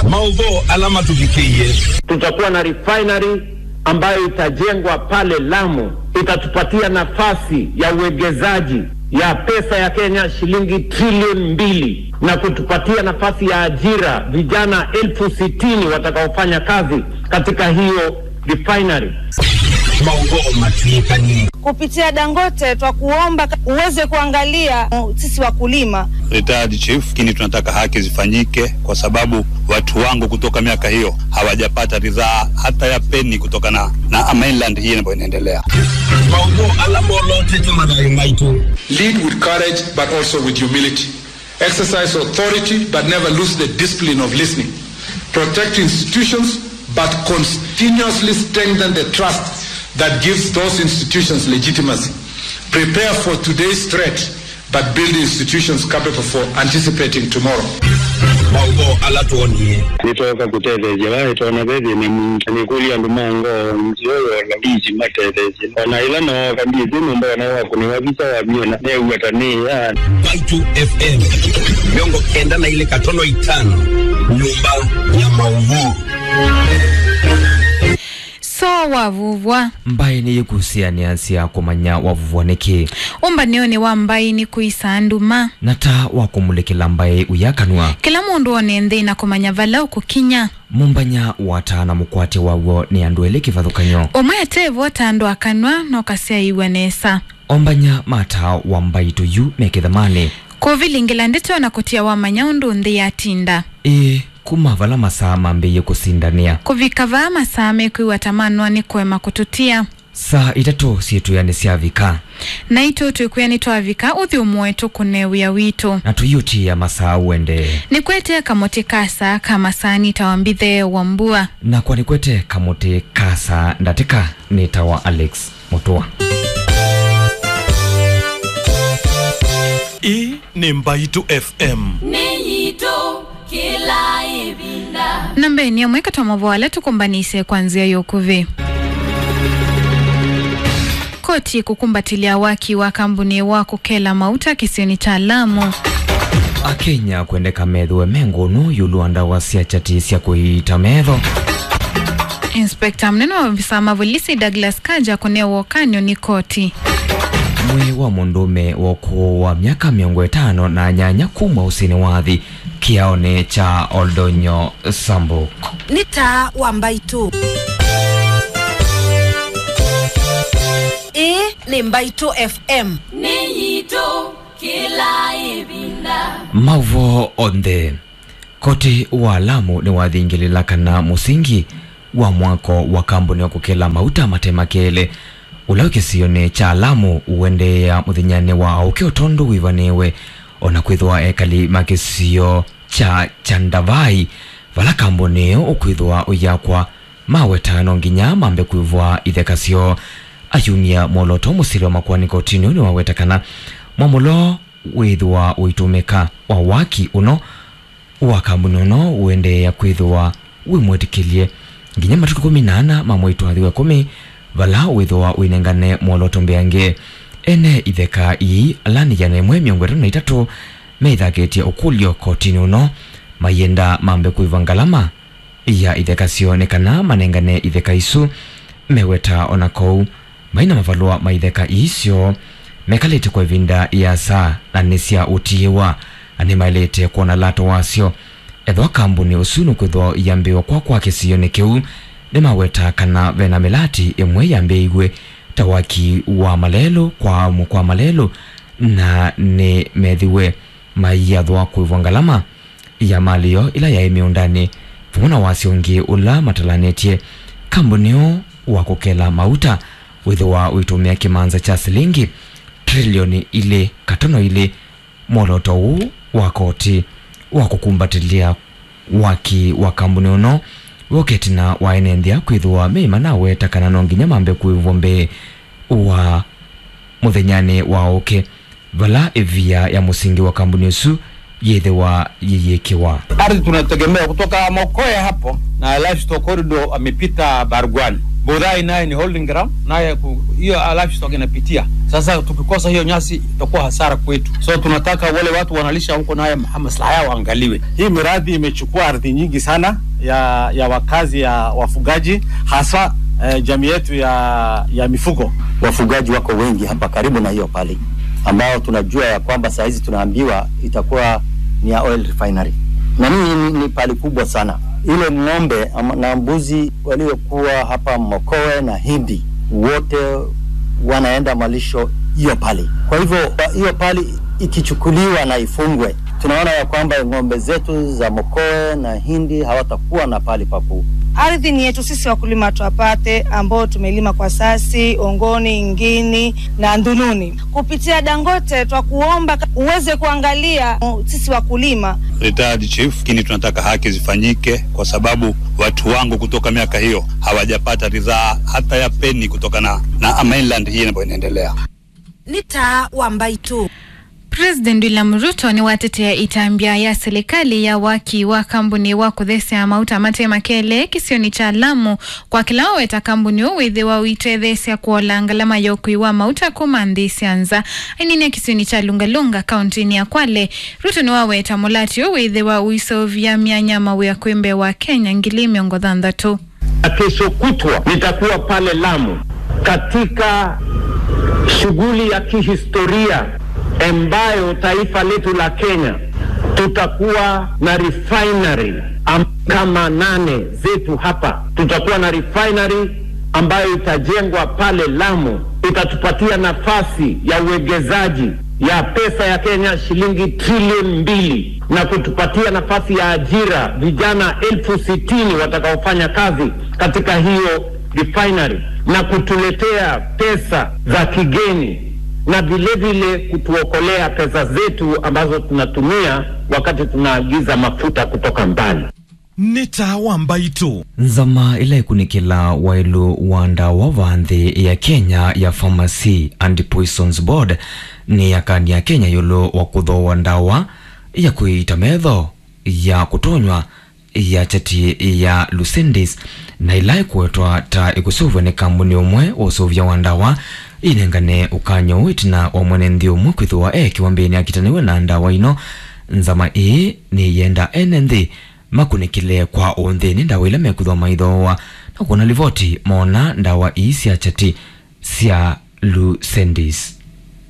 maudho alama tuvikie tutakuwa na refinery ambayo itajengwa pale Lamu, itatupatia nafasi ya uwegezaji ya pesa ya Kenya shilingi trilioni mbili na kutupatia nafasi ya ajira vijana elfu sitini watakaofanya kazi katika hiyo refinery. maudho matuikani kupitia Dangote twakuomba uweze kuangalia uh, sisi wakulima retired chief, lakini tunataka haki zifanyike, kwa sababu watu wangu kutoka miaka hiyo hawajapata ridhaa hata ya peni kutokana na mainland hii ambayo inaendelea. maudho alama olote tumadai maitu Lead with courage, but also with humility. Exercise authority, but never lose the discipline of listening. Protect institutions, but continuously strengthen the trust that gives those institutions legitimacy. Prepare for today's threat, but build institutions capable for anticipating tomorrow. maudho alatuonie nitoka kutetheja vaitona vethi ni mungi nikulia ndumango nzioyola iji matetheji ona ila nooka ndithi numba ona waku ni wavisa wa miona neugatania Baitu FM miongo kenda na ile katono itano nyumba ya maudho so wavuvwa mbai ni yikusiania sia kumanya wavuvwa niki umbanioni wa mbai ni kuisa nduma na ta wakumulekela mbai uyakanwa kila mundu one nthi na kumanya vala ukukinya mumbanya watana mukwate wawo ni andu eli kivathukanyo umwe atevo tandu akanwa nokasia iwa nesa ombanya mata wa mbai tuyu mekithamani kuvilingila ndito na kutia wamanya undu nthi yatinda ii kuma vala masaa mambiie kusindania kuvika vaa masaa mekwiwa tamanwa ni kwema kututia saa itatu sietuyani syavika na itu twikwia twavika uthi umwetu kunewia witu na tuyutia masaa uende ni kwete kamoti kasa kamasani tawambithe wa mbua na kwani kwete kamuti kasa ndatika nitawa alex mutua hii ni mbaitu fm niyito kila ibinda na mbeni amwe katwamavoala tukumbanise kwanzia yokuvi koti kukumbatilia waki wa kambuni wa kukela mauta kisioni cha Lamu akenya kwendeka methwe mengunu yuluanda wa siachati sya kuita metho inspekta mnene wa visa mavolisi Douglas Kaja kunewa kanyo ni koti mwi wa mundume wa ukuu wa myaka miongo itano na nyanya kuma usini wa thi kiaone cha oldonyo sambuk nĩ ta wa mbaitũ ĩĩ nĩ mbaitũ fm niyito kila ibinda mauvo onthe koti wa lamu ni wathingilila kana musingi wa mwako wa kambuni wa kukela mauta matemakele ula ukisione cha lamu uendeea muthinyane wa auke utondu wivaniwe ona kwithwa ekali makisio cha chandavai vala kambuni iyo ukwithwa uyakwa mawetano nginya mambe kwivwa ithekasyo ayumia mwoloto musili wa makwani kotini ni wawetakana mwamulo withwa uitumika wa waki uno wa kambuni uno uendeea kwithwa wimwetikilie nginya matuku kumi na ana mamwitwathiwe kumi vala withwa winengane mwoloto mbeange ene itheka ii alani yana imwe miongo itatu na itatu meithakitie ukulyo kotini uno mayenda mambe kuiva ngalama ya itheka sionekana manengane itheka isu meweta ona kou maina mavalua ma itheka iisyo mekalite kwa ivinda ya saa na nisya utiiwa ani mailite kuona lato wasyo ethwa kambuni usu nukwithwa yambiwa kwa kwa kisioni kiu nimaweta kana vena milati imwe yambiiwe ta waki wa malelo kwa mu kwa malelo na ni methiwe maiyathwa kuivwa ngalama ya malio ila yai miundani vamwe na wasyo ungi ula matalanetie kambuni uu wa kukela mauta withiwa uitumia kimanza cha silingi trilioni ili katono ili mwoloto uu wa koti wa kukumbatilia waki wa kambuni uno woketina waenenthia kwithiwa meima na wetakana no nginya mambe kuivwa mbe wa muthenyani wa uke vala ivia ya musingi wa kambuni usu yithiwa yiyikiwa ardhi tunategemea kutoka Mokoe hapo na livestock corridor amepita Bargwani Bodai naye ni holding ground, naye ku- hiyo livestock inapitia. Sasa tukikosa hiyo nyasi itakuwa hasara kwetu, so tunataka wale watu wanalisha huko naye maslaha yao waangaliwe. Hii miradi imechukua ardhi nyingi sana ya, ya wakazi ya wafugaji hasa eh, jamii yetu ya, ya mifugo. Wafugaji wako wengi hapa karibu na hiyo pale, ambao tunajua ya kwamba saa hizi tunaambiwa itakuwa ni ya oil refinery, na hii ni, ni pali kubwa sana. Ile ng'ombe ama- na mbuzi waliokuwa hapa Mokowe na Hindi wote wanaenda malisho hiyo pale. Kwa hivyo hiyo pali ikichukuliwa na ifungwe, tunaona ya kwamba ng'ombe zetu za Mokowe na Hindi hawatakuwa na pali paku Ardhi ni yetu sisi wakulima twapate, ambao tumelima kwa sasi, Ongoni, Ngini na Ndununi. Kupitia Dangote twakuomba uweze kuangalia uh, sisi wakulima retired chief, lakini tunataka haki zifanyike kwa sababu watu wangu kutoka miaka hiyo hawajapata ridhaa hata ya peni kutokana na mainland hii ambayo inaendelea. ni taa wa mbaitu President William Ruto ni watetea itambia ya serikali ya waki wa kambuni wa kuthesia mauta mate makele kisioni cha Lamu kwa kila weta kambuni uwithi wa uitethesia kuola ngalama ya ukui wa mauta kumandhi sianza ainine kisioni cha Lungalunga kauntini ya Kwale Ruto ni waweta mulati uwithi wa uisovya mianya mawe ya kwembe wa Kenya ngili miongo thandatu na kesho kutwa nitakuwa pale Lamu katika shughuli ya kihistoria ambayo taifa letu la Kenya tutakuwa na refinery am- kama nane zetu hapa. Tutakuwa na refinery ambayo itajengwa pale Lamu, itatupatia nafasi ya uwegezaji ya pesa ya Kenya shilingi trilioni mbili na kutupatia nafasi ya ajira vijana elfu sitini watakaofanya kazi katika hiyo refinery na kutuletea pesa za kigeni na vile vile kutuokolea pesa zetu ambazo tunatumia wakati tunaagiza mafuta kutoka mbali. nĩ ta wa mbaitu nzama ila ikunikila wailu wanda wa vanthi ya kenya ya pharmacy and poisons board ni yakani ya kenya yulu wa kuthoa ndawa ya kuita metho ya kutonywa ya chati ya lucendis na ila ikuetwa ta ikusuvwe ni kambuni umwe wa usuvya wa ndawa inengane ukanyo witina wa mwene nthi umwe kwithiwa e kiwambini akitaniwe na ndawa ino nzama ii ni yenda ene nthi makunikile kwa unthini ndawa ila mekuthwa maithoa na kuona livoti mona ndawa ii cia chati cia lucendis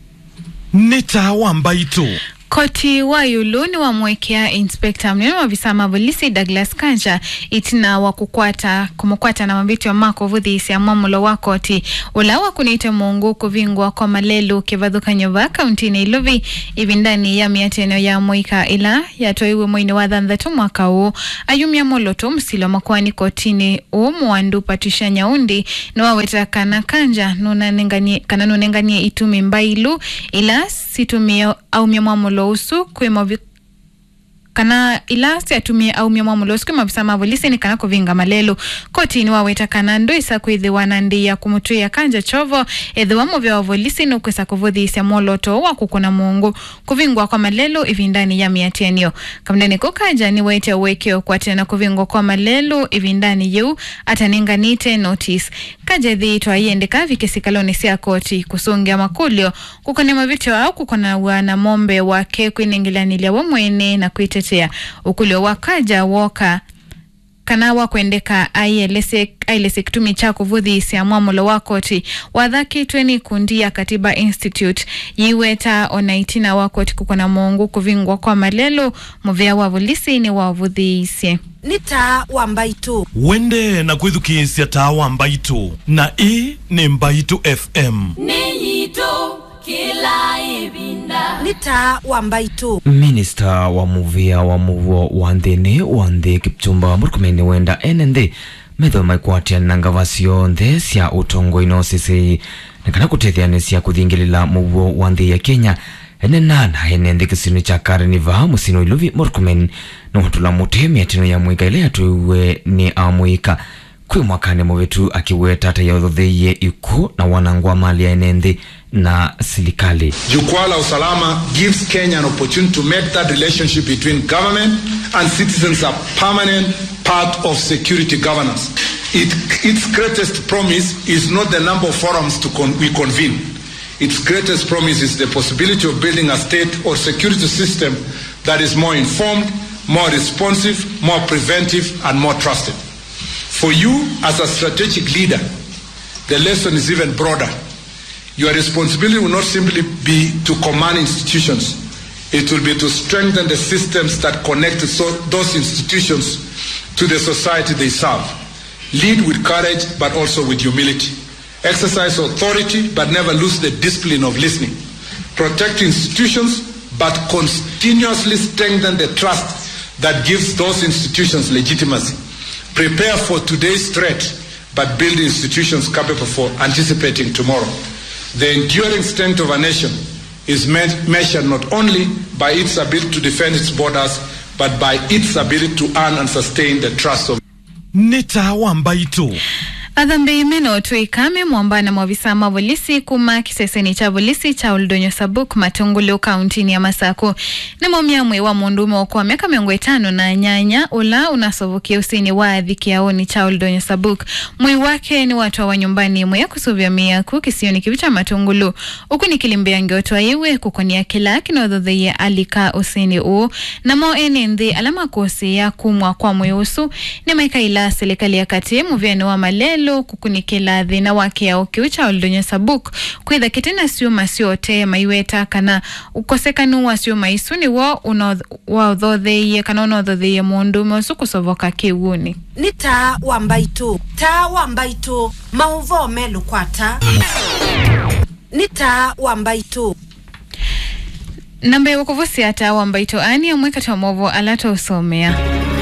nĩ ta wa mbaitu Koti wa yulu ni wamwekea inspekta mnene wa visama polisi Douglas Kanja itina wa kukwata kumukwata na mabiti wa mako vuthisi ya mwamulo wa koti ula wa kunite mungu kuvingwa kwa malelu kivathukanyo va kauntini iluvi ivi ndani ya miateno ya mwika ila yatoiwe mwini wa thanthatu mwaka huu ayumia moloto msilo makwani kotini u mwandu patisha nyaundi ni waweta kana kanja nunanenganie kana nunenganie itumi mbailu ila situmie aumia mwamulo usu kwimo vi kana ila siatumie aumia mwamulo usu kwimo visama volisini kana kuvinga malelu kotini waweta kana ndoisa kwithiwa na ndia kumutwia kanja chovo ethiwa muvya wa volisini ukwisa kuvuthiisya mwoloto wa kukuna mungu kuvingwa kwa malelu ivindani ya miatienio kamndeni kukaja ni waite uwekeo kwa tena kuvingwa kwa malelu ivindani yeu ataninganite notice kaja thiitwa iendeka vikisikaloni sia koti kusungia makulio kukone mavityo au kukona wana mombe wake kwiningilanilia wa mwene na kwitetea ukulio wa kaja woka kana wa kwendeka ailese ailese kitumi cha kuvuthiisya mwamulo wa koti wathakitwe ni kundi ya katiba institute yiweta onaitina wa koti kukona mungu kuvingwa kwa malelo muvea wa vulisi ni wavuthiisye ni taa wa mbaitu wende na kwithukiisya ta wa mbaitu na ii nĩ mbaitu fm nĩ yitũ kĩla ĩvinda ni taa wa mbaitu minista wa muvia wa muvuo wa nthini wa nthi kipchumba murkumeni wenda ene nthi metho maikwatia na ngava cionthe cia utongo ino sisi na kana kutethyanisya kuthingilila muvuo wa nthi ya kenya ene nana ene nthi kisini cha kareniva musino iluvi murkumen nuhutula muti miatino ya mwika ile yatuiwe ni amwika kwi mwakani muvitu akiweta tata yauthutheiye iku na wanangwa mali ya ene nthi na serikali. Jukwaa la Usalama gives Kenya an opportunity to make that relationship between government and citizens a permanent part of security governance. It, its greatest promise is not the number of forums to con- we convene. Its greatest promise is the possibility of building a state or security system that is more informed, more responsive, more preventive, and more trusted. For you as a strategic leader, the lesson is even broader. Your responsibility will not simply be to command institutions. It will be to strengthen the systems that connect so, those institutions to the society they serve. Lead with courage, but also with humility. Exercise authority, but never lose the discipline of listening. Protect institutions, but continuously strengthen the trust that gives those institutions legitimacy. Prepare for today's threat, but build institutions capable for anticipating tomorrow. The enduring strength of a nation is me- measured not only by its ability to defend its borders, but by its ability to earn and sustain the trust of nita wambaitu athambi meno tuikame mwambana mwa visama volisi kuma kiseseni cha volisi cha uldonyo sabuk matungulu kauntini ya masaku ni momyamwe wa mundume wakwa miaka miongo itano na nyanya ula unasovukia usini wa adhikiaoni cha uldonyo sabuk mwi wake ni watu wa nyumbani mwe ya kusuvya miaku kisioni kivi cha matungulu uku ni kilimbia ngiotwa iwe kukonia kila kinothotheiye alika usini uu namo ene nthi alama kosi ya kumwa kwa mweusu ni maikaila serikali ya kati muvyani wa malelo kukunikila thina wake ya ukiucha uldonyo sabuk kwitha kitina siuma siote maiweta kana ukosekanu wa siuma isu ni wo wauthotheiye kana unauthotheiye mundume usu kusovoka kiuni ni taa wa mbaitu taa wa mbaitu mauvo melukwata ni taa wa mbaitu namba ya wakuvusia taa wa mbaito ani amwe kati wa movo alata usomea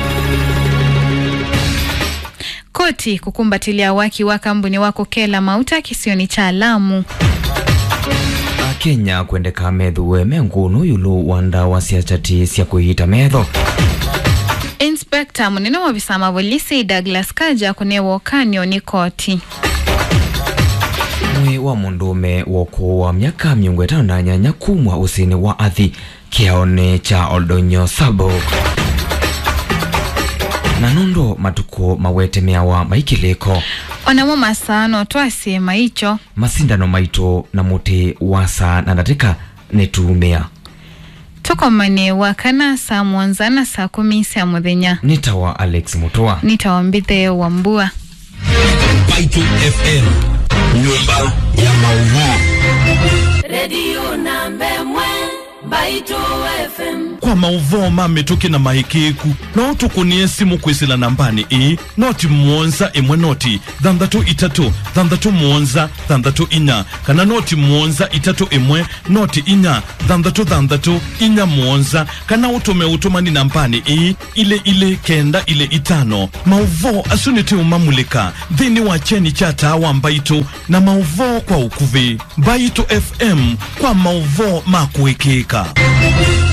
koti kukumbatilia waki wa kambuni wako kela mauta kisioni cha Lamu. akenya kwendeka methuwe mengunu yulu wa ndawa cia chati cia kwiyita metho Inspekta munene wa visama polisi Douglas Kaja kunewa ukanyo ni koti mwi wa mundume woko wa myaka miongo itano na nyanya kumwa usini wa athi kiaone cha oldonyo sabok na nondo matuko mawete meawa maikiliko onamo masano twasie maicho masindano maito na muti wasa na ndatika netumia tukomanewa kana saa mwonza na saa kumi cia muthenya nitawa alex mutoa nitawambithe wambua Baitu FM, nyumba ya maudhui. redio namba emwe mbaito fm kwa mauvoo mamituki na mahikiku no tukunie simu kwisila nambani ii noti muonza imwe noti thanthatu itatu thanthatu muonza thanthatu inya kana noti muonza itatu imwe noti inya thanthatu thanthatu inya muonza kana utume utumani nambani ii ile ile kenda ile itano mauvoo asuniti umamulika thini wa cheni cha tawa mbaitu na mauvoo kwa ukuvi mbaitu fm kwa mauvoo makuikika